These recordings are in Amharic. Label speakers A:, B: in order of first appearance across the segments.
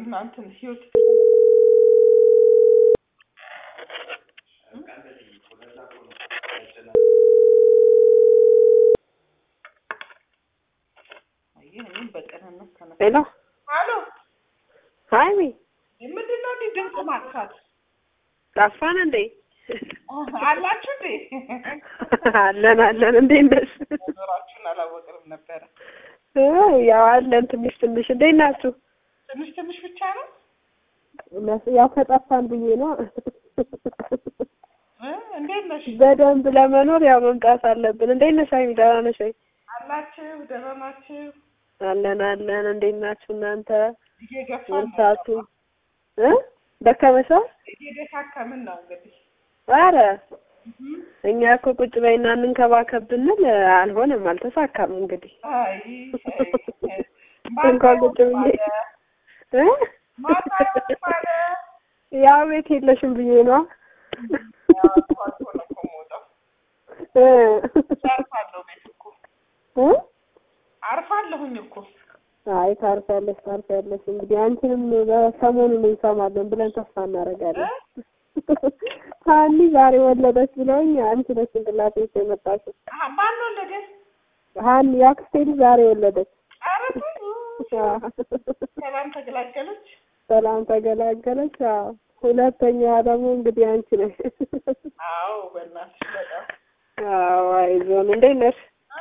A: እና እንትን ህይወት ይህንን በቅንነት ተነሳ።
B: ሄሎ
A: አሎ
B: ሀይሚ
A: ምንድን ነው እንዲህ ድምፅ ማጥፋት
B: ጠፋን እንዴ?
A: አላችሁ እንዴ?
B: አለን አለን። እንዴት ነሽ?
A: ኖራችሁን አላወቅንም ነበረ።
B: እ ያው አለን ትንሽ ትንሽ። እንዴት ናችሁ?
A: ትንሽ ትንሽ ብቻ ነው
B: እነሱ ያው ከጠፋን ብዬ ነው።
A: እ እንዴት ነሽ?
B: በደንብ ለመኖር ያው መምጣት አለብን። እንዴት ነሽ ሀይሚ? ደህና ነሽ ወይ?
A: አላችሁ ደህና ናችሁ?
B: አለን አለን። እንዴት ናችሁ እናንተ?
A: እየገፋን ነው
B: ወርሳቱ እ ደከመሻ?
A: እየደካከምን ነው እንግዲህ
B: አረ
A: እህ
B: እኛ እኮ ቁጭ በይና እንንከባከብ ብንል አልሆነም፣ አልተሳካም። እንግዲህ
A: አይ አይ፣
B: እንኳን ቁጭ ብዬ እ
A: ማታ ማለ
B: ያው ቤት የለሽም ብዬ ነው እ
A: አርፋለሁ ቤት እኮ
B: እ
A: አርፋለሁኝ እኮ
B: አይ ታርፊያለሽ ታርፊያለሽ። እንግዲህ አንቺንም በሰሞኑን እንሰማለን ብለን ተስፋ እናደርጋለን። ሀኒ ዛሬ ወለደች ብለውኝ አንቺ ነሽ ጭንቅላቴ ውስጥ የመጣችው።
A: አሀ፣ ማን ወለደ?
B: ሀኒ የአክስቴ ልጅ ዛሬ ወለደች።
A: ኧረ ሰላም ተገላገለች።
B: ሰላም ተገላገለች። አዎ ሁለተኛዋ ደግሞ እንግዲህ አንቺ ነሽ።
A: አዎ በእናትሽ በጣም
B: አዎ አይዞን። እንዴት ነሽ?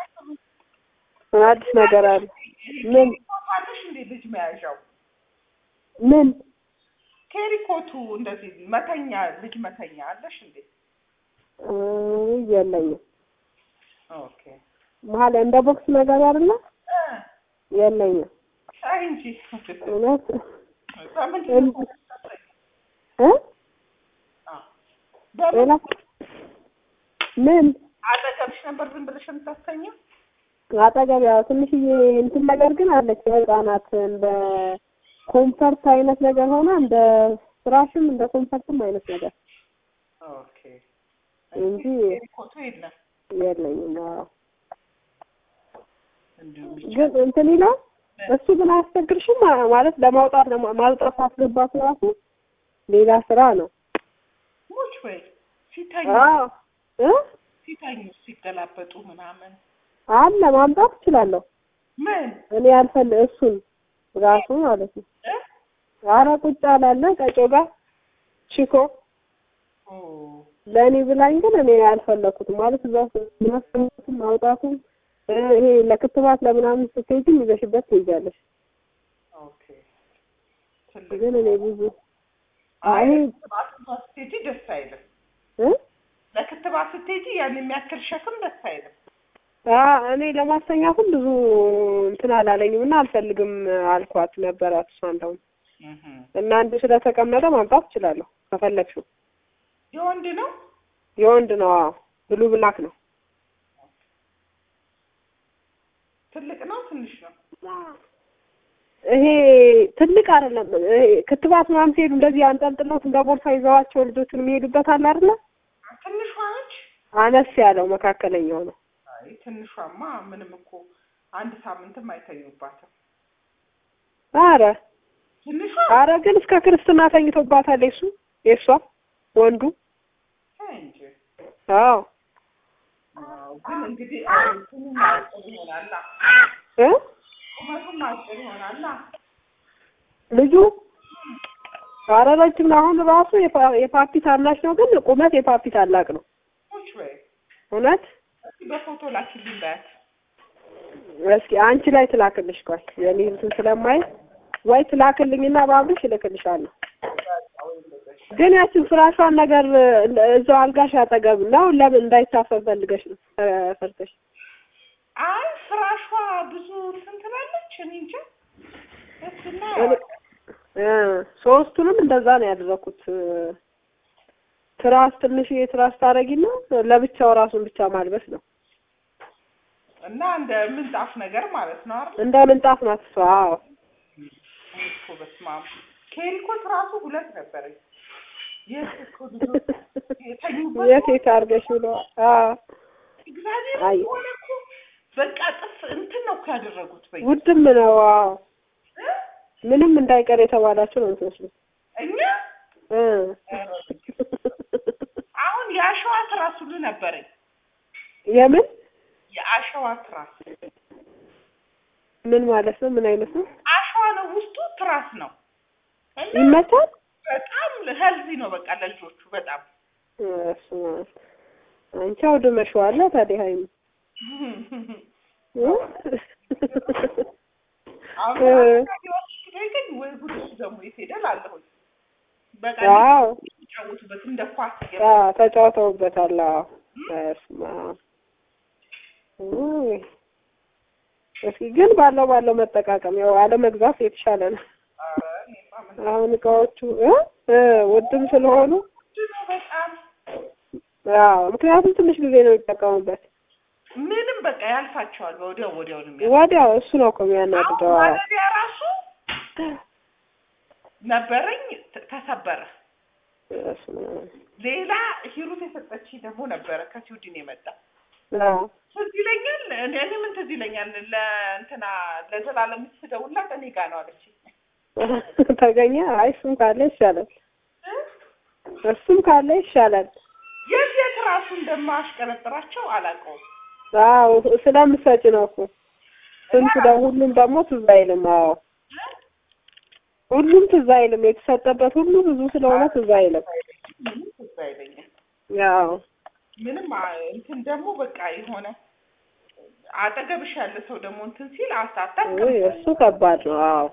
B: አዲስ ነገር አለ? ምን
A: ታለሽ እንዴ ልጅ መያዣው
B: ምን
A: ኬሪኮቱ እንደዚህ መተኛ ልጅ መተኛ አለሽ እንዴ?
B: እ የለኝም።
A: ኦኬ
B: መሀል እንደ ቦክስ ነገር አይደለ?
A: እ
B: የለኝም።
A: አይ እንጂ
B: እውነት
A: በምንድን ነው
B: እ
A: አ በምን
B: ሌላ ምን
A: አጠገብሽ ነበር ዝም ብለሽ የምታስተኛው?
B: አጠገብ ያው ትንሽዬ እንትን ነገር ግን አለች የህፃናት እንደ ኮምፈርት አይነት ነገር ሆና እንደ ፍራሽም እንደ ኮምፈርትም አይነት ነገር
A: ኦኬ
B: እንጂ
A: ኬሪኮቱ የለም
B: የለኝም። አዎ
A: እንዲሁ
B: ግን እንትን ይላል እሱ ግን አያስቸግርሽም ማ- ማለት ለማውጣት ለማ- ማውጣት ማስገባት ራሱ ሌላ ስራ ነው።
A: ሙች ወይ ሲተኙ
B: አዎ እ
A: ሲተኙ ሲገላበጡ ምናምን
B: አለ ማምጣት እችላለሁ
A: ምን
B: እኔ ያልፈል እሱን ራሱ ማለት ነው።
A: እ
B: አረ ቁጭ አላለ ቀጮ ጋር ቺኮ
A: ኦ
B: ለእኔ ብላኝ ግን እኔ አልፈለኩትም ማለት እዛ ማስቀመጡም ማውጣቱም እ ይሄ ለክትባት ለምናምን ስትሄጂም ይዘሽበት ትሄጃለሽ።
A: ኦኬ ትልቅ
B: ግን እኔ ብዙ
A: አይ
B: አይ
A: ክትባት እንኳን ስትሄጂ ደስ አይልም።
B: እ
A: ለክትባት ስትሄጂ ያን የሚያክል ሸክም ደስ አይልም።
B: አ እኔ ለማስተኛትም ብዙ እንትን አላለኝም እና አልፈልግም አልኳት ነበራት እሷ እንደውም
A: እህ
B: እና አንዱ ስለተቀመጠ ማምጣት እችላለሁ ከፈለግሽው።
A: የወንድ ነው
B: የወንድ ነው። አዎ ብሉ ብላክ ነው።
A: ትልቅ ነው ትንሽ ነው?
B: ይሄ ትልቅ አይደለም። ይሄ ክትባት ምናምን ሲሄዱ እንደዚህ አንጠልጥሎት እንደ ቦርሳ ይዘዋቸው ልጆቹን የሚሄዱበት አለ አይደለ?
A: ትንሿ ነች?
B: አነስ ያለው መካከለኛው ነው።
A: አይ ትንሿማ ምንም እኮ አንድ ሳምንትም አይተኙባትም።
B: አረ
A: ትንሿ
B: አረ ግን እስከ ክርስትና ተኝቶባታል የሱ የሷ ወንዱ።
A: አይ እንጂ
B: አዎ
A: አዎ፣ ግን እንግዲህ እንትኑም አጭር ይሆናላ
B: እ
A: ቁመቱም አጭር ይሆናላ።
B: ልጁ አረ ረጅም ነው። አሁን ራሱ የፓ- የፓፒ ታናሽ ነው፣ ግን ቁመት የፓፒ ታላቅ ነው።
A: ቁጭ በይ
B: እውነት
A: እስኪ በፎቶ ላኪልኝ በያት።
B: እስኪ አንቺ ላይ ትላክልሽ። ቆይ የኔ እንትን ስለማይ ወይ ትላክልኝና ባብሽ እልክልሻለሁ። ግን ያችን ፍራሿን ነገር እዛው አልጋሽ አጠገብ ነው። ለምን እንዳይታፈን ፈልገሽ ነው እ ፈርተሽ?
A: አይ ፍራሿ ብዙ እንትን ትላለች። እኔ እንጃ እሱና
B: እኔ- እ ሶስቱንም እንደዛ ነው ያደረኩት። ትራስ ትንሽዬ ትራስ ታረጊና ለብቻው ራሱን ብቻ ማልበስ ነው።
A: እና እንደ ምንጣፍ ነገር ማለት ነው አይደል?
B: እንደ ምንጣፍ ናት እሷ። አዎ
A: እኔ እኮ በስመ አብ ኬሪኮት ራሱ ሁለት ነበረኝ። የት እኮ ልጆች የተኙበት
B: የት የት አድርገሽ ብሎ አዎ
A: እግዚአብሔር
B: አይ።
A: ሆነ እኮ በቃ ጥፍ እንትን ነው እኮ ያደረጉት በይ
B: ውድም ነው። አዎ ምንም እንዳይቀር የተባላችሁ ነው የምትመስሉት
A: እኛ
B: እ
A: አሁን የአሸዋ ትራስ ሁሉ ነበረኝ።
B: የምን
A: የአሸዋ ትራስ
B: ምን ማለት ነው? ምን አይነት ነው?
A: አሸዋ ነው ውስጡ ትራስ ነው እና
B: ይመቻል?
A: በጣም ሄልዚ ነው በቃ ለልጆቹ በጣም
B: እሱማ አንቺ አውድመሽዋል ታዲያ ሀይሚ እ?
A: አሁን
B: እ።
A: ወስዶ ግን ወይ ጉድ እሱ ደግሞ የት ሄዳል አለሁኝ በቃ
B: አዎ
A: የሚጫወቱበት እንደ ኳስ
B: አዎ ተጫውተውበታል። አዎ በስመ አብ ውይ። እስኪ ግን ባለው ባለው መጠቃቀም ያው አለመግዛት የተሻለ ነው። አሁን እቃዎቹ እ እ ውድም ስለሆኑ
A: በጣም
B: አዎ ምክንያቱም ትንሽ ጊዜ ነው የሚጠቀሙበት።
A: ምንም በቃ ያልፋቸዋል። ወዲያው ወዲያው ነው የሚያ
B: ወዲያው እሱ ነው እኮ የሚያናድደው።
A: አሁን
B: አዎ
A: ማለቢያ ራሱ ነበረኝ ተ- ተሰበረ።
B: በስመ አብ።
A: ሌላ ሂሩት የሰጠችኝ ደግሞ ነበረ ከስዊድን የመጣ
B: አዎ
A: ትዝ ይለኛል። እኔ እኔ ምን ትዝ ይለኛል ለእንትና ለዘላለም ስደውላት እኔ ጋ ነው አለችኝ።
B: ተገኘ። አይ እሱም ካለ ይሻላል፣ እሱም ካለ ይሻላል።
A: የት የት ራሱ እንደማሽቀረጥራቸው አላውቀውም።
B: አዎ ስለምትሰጪ ነው እኮ ስንቱ ደግሞ ሁሉም ደግሞ ትዝ አይልም። አዎ ሁሉም ትዝ አይልም። የተሰጠበት ሁሉ ብዙ ስለሆነ ትዝ አይልም።
A: ምንም ትዝ አይለኝም።
B: ያው
A: ምንም አ- እንትን ደግሞ በቃ የሆነ አጠገብሽ ያለ ሰው ደግሞ እንትን ሲል አሳታል
B: ውይ እሱ ከባድ ነው። አዎ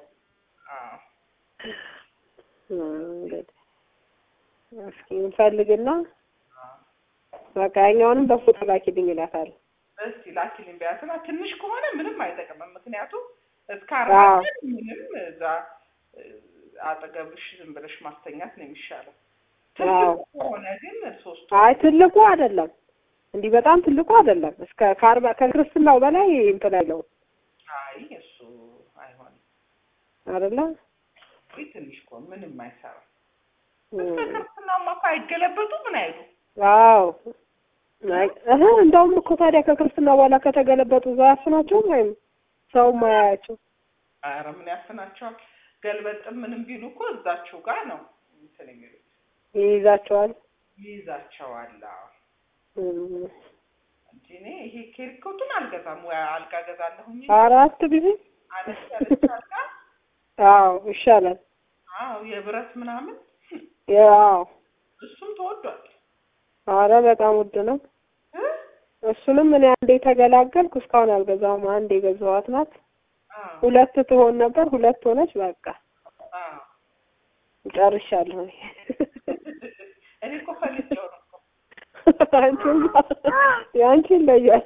B: እንግዲህ እስኪ እንፈልግና በቃ ያኛውንም በፎቶ ላኪልኝ ይላታል።
A: እስቲ ላኪልኝ ቢያትና ትንሽ ከሆነ ምንም አይጠቅምም። ምክንያቱም እስከ
B: አዎ።
A: አርባ ቀን ምንም እዛ እ፣ አጠገብሽ ዝም ብለሽ ማስተኛት ነው የሚሻለው።
B: አዎ።
A: ትልቅ ከሆነ ግን ሶስቱ
B: አይ ትልቁ አይደለም፣ እንዲህ በጣም ትልቁ አይደለም። እስከ ከአርባ ከክርስትናው በላይ እንትን አይለውም
A: አይ እሱ አይሆንም።
B: አይደለ?
A: ወይ ትንሽ ከሆነ ምንም አይሰራም።
B: እም።
A: እስከ ክርስትናማ እኮ አይገለበጡ ምን አይሉ
B: አዎ አይ እህ እንደውም እኮ ታዲያ ከክርስትና በኋላ ከተገለበጡ እዛው አያፍናቸውም ወይም ሰውም አያያቸው
A: ኧረ ምን ያፍናቸዋል? ገልበጥም ምንም ቢሉ እኮ እዛችሁ ጋር ነው እንትን የሚሉት
B: ይይዛቸዋል።
A: ይይዛቸዋል። አዎ።
B: እም።
A: እንጂ እኔ ይሄ ኬሪኮቱን አልገዛም ወይ አልጋ ገዛለሁኝ
B: አራት ጊዜ
A: አነስ ያለች አልጋ
B: አዎ ይሻላል።
A: አዎ የብረት ምናምን
B: ያው
A: እሱም ተወዷል
B: አረ በጣም ውድ ነው።
A: እ?
B: እሱንም እኔ አንዴ ተገላገልኩ። እስካሁን አልገዛውም። አንዴ የገዛኋት ናት።
A: አዎ
B: ሁለት ትሆን ነበር፣ ሁለት ሆነች። በቃ
A: አዎ
B: ጨርሻለሁ።
A: እኔ እኮ ፈልጌው ነው እኮ
B: አንቺማ የአንቺ ይለያል።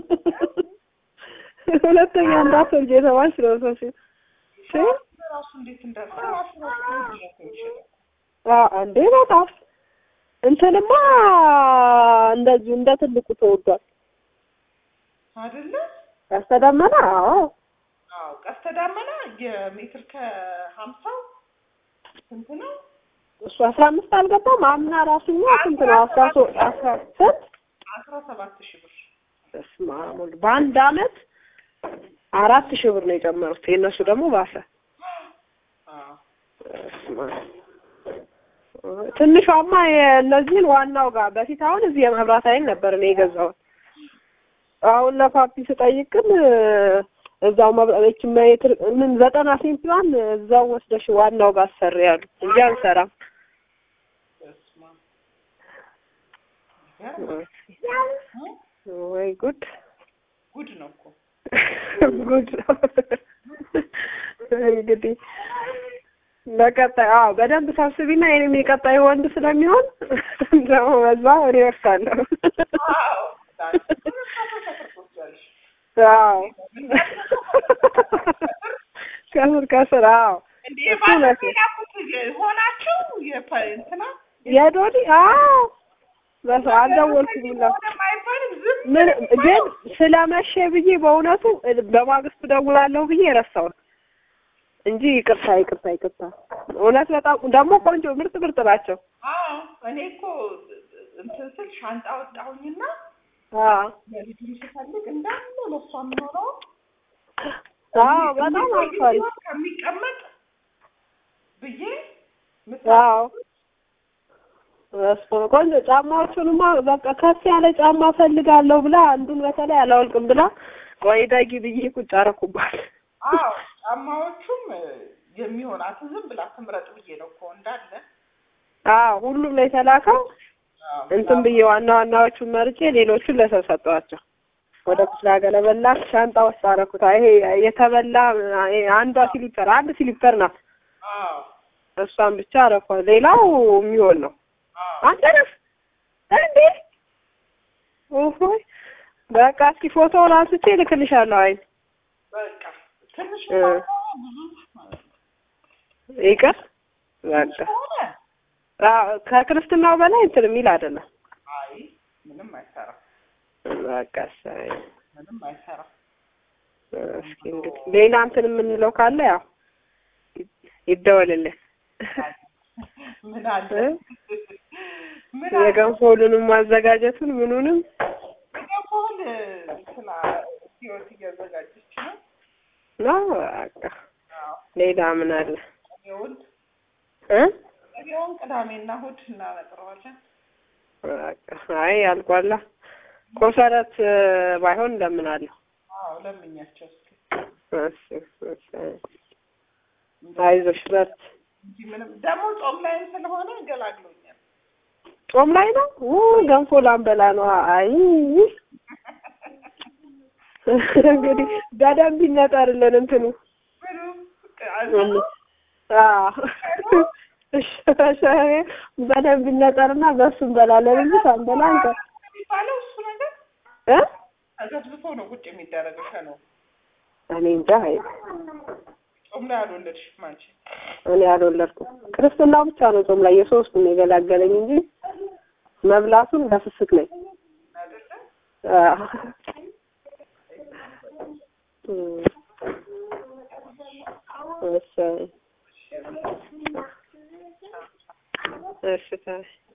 B: ሁለተኛ እንዳትወልጂ የተባልሽ ነው ሰሽ
A: ራሱ እንዴት እንዳለ ራሱ ራሱ ውድ ነው እኮ የሚሸጠው
B: እንዴ በጣም እንትንማ እንደዚሁ እንደ ትልቁ ተወዷል።
A: አይደለ?
B: ያስተዳመና አዎ
A: አዎ ቀስተ ዳመና የሜትር ከሀምሳው ስንት ነው?
B: እሱ አስራ አምስት አልገባም። አምና ራሱኛ ስንት ነው? አስራ ሶስት አስራ ስንት
A: አስራ ሰባት ሺህ ብር
B: በስመ አብ ወልድ በአንድ አመት አራት ሺህ ብር ነው የጨመሩት። የእነሱ ደግሞ ባሰ።
A: አዎ
B: በስመ አብ። ትንሿማ የእነዚህን ዋናው ጋር በፊት አሁን እዚህ የመብራት ኃይል ነበር እኔ የገዛሁት። አሁን ለፓፒ ስጠይቅ ግን እዛው መብራት ሜትር ምን ዘጠና ሴንቲዋን እዛው ወስደሽ ዋናው ጋር አሰሪ ያሉ እንጂ አንሰራም።
A: በስመ አብ ይገርማል። እ?
B: ወይ ጉድ
A: ጉድ ነው እኮ
B: ጉድ ነው። እንግዲህ ለቀጣይ አዎ በደንብ ሰብስቢና የኔም የቀጣይ ወንድ ስለሚሆን ደግሞ በዛ እኔ እወርሳለሁ።
A: አዎ ታዲያ
B: አዎ ከስር ከስር አዎ
A: እንዴ
B: እሱ
A: ባለፈው
B: መቼ?
A: የላኩት ሆናቸው የፐ እንትና
B: የዶዲ አዎ በሰ አልደወልኩኝላት
A: ሆነም አይባልም ዝም
B: ምን
A: ነው
B: ግን
A: የሚባለው።
B: ስለመሸ ብዬ በእውነቱ በማግስቱ ደውላለሁ ብዬ ረሳሁት እንጂ ይቅርታ ይቅርታ ይቅርታ። እውነት በጣም ደግሞ ቆንጆ ምርጥ ምርጥ ናቸው።
A: አዎ እኔ እኮ እንትን ስል ሻንጣ ወጣሁኝና
B: አዎ
A: ለልጁም ስፈልግ እንዳለ ለእሷ የሚሆነው
B: አዎ በጣም አልፏል።
A: ከሚቀመጥ ብዬ ምሳ
B: አዎ እሱ ቆንጆ ጫማዎቹንማ በቃ ከፍ ያለ ጫማ ፈልጋለሁ ብላ አንዱን በተለይ አላወልቅም ብላ ቆይ ዳጊ ብዬ ቁጭ አደረኩባት።
A: አዎ ጫማዎቹም እ፣ የሚሆናትን ዝም ብላ ትምረጥ ብዬ ነው እኮ እንዳለ
B: አዎ ሁሉም ላይ የተላከው
A: አዎ፣
B: እንትን ብዬ ዋና ዋናዎቹን መርጬ ሌሎቹን ለሰው ሰጠኋቸው። ወደ ክፍለ ሀገር በላክ ሻንጣ ውስጥ አደረኩት። ይሄ የተበላ ይሄ አንዷ ሲሊፐር አንድ ሲሊፐር ናት።
A: አዎ
B: እሷን ብቻ አረኳት። ሌላው የሚሆን ነው።
A: አዎ
B: አንተ ነህ እንዴ? ኦሆይ በቃ እስኪ ፎቶውን አንስቼ እልክልሻለሁ። አይ
A: በቃ ትንሽ
B: እ።
A: ብዙ
B: ይቅር በቃ
A: ሆነ
B: አዎ፣ ከክርስትናው በላይ እንትን የሚል አይደለም።
A: አይ ምንም አይሰራም
B: በቃ እሰይ።
A: ምንም አይሰራም
B: እስኪ እንግዲህ ሌላ እንትን የምንለው ካለ ያው ይደወልልን።
A: ምን አለ
B: እ?
A: ምን አለ
B: የገንፎሉንም ማዘጋጀቱን ምኑንም
A: ገንፎን እንትና ህይወት እያዘጋጀች ነው
B: ነው በቃ
A: አዎ
B: ሌላ ምን አለ
A: ይሁን
B: እ
A: ይሁን ቅዳሜና እሑድ እናነጥረዋለን
B: በቃ አይ አልቋላ ኮሰረት እ፣ ባይሆን እንደምናለሁ
A: አዎ ለምኛቸው እስኪ
B: እሺ እሺ አይዞሽ በርት
A: እንጂ ምንም ደግሞ ጾም ላይም ስለሆነ ገላግሎኛል
B: ጾም ላይ ነው ው ገንፎ ላንበላ ነው አይ እንግዲህ በደንብ ይነጠርልን እንትኑ
A: ምንም
B: አዎ እሺ በደንብ ይነጠርና በሱ እንበላለን እንጂ ሳንበላ አንተ
A: የሚባለው እሱ ነገር
B: እ
A: ተዘብዝፎ ነው ቁጭ የሚደረገው ሸነው
B: እኔ እንጃ አይ
A: ጾም ላይ አልወለድሽም አንቺ
B: እኔ አልወለድኩም ክርስትናው ብቻ ነው ጾም ላይ የሶስቱም የገላገለኝ እንጂ መብላቱን በፍስክ ነኝ
A: አይደለ
B: አዎ እም። እሺ እሺ ታይ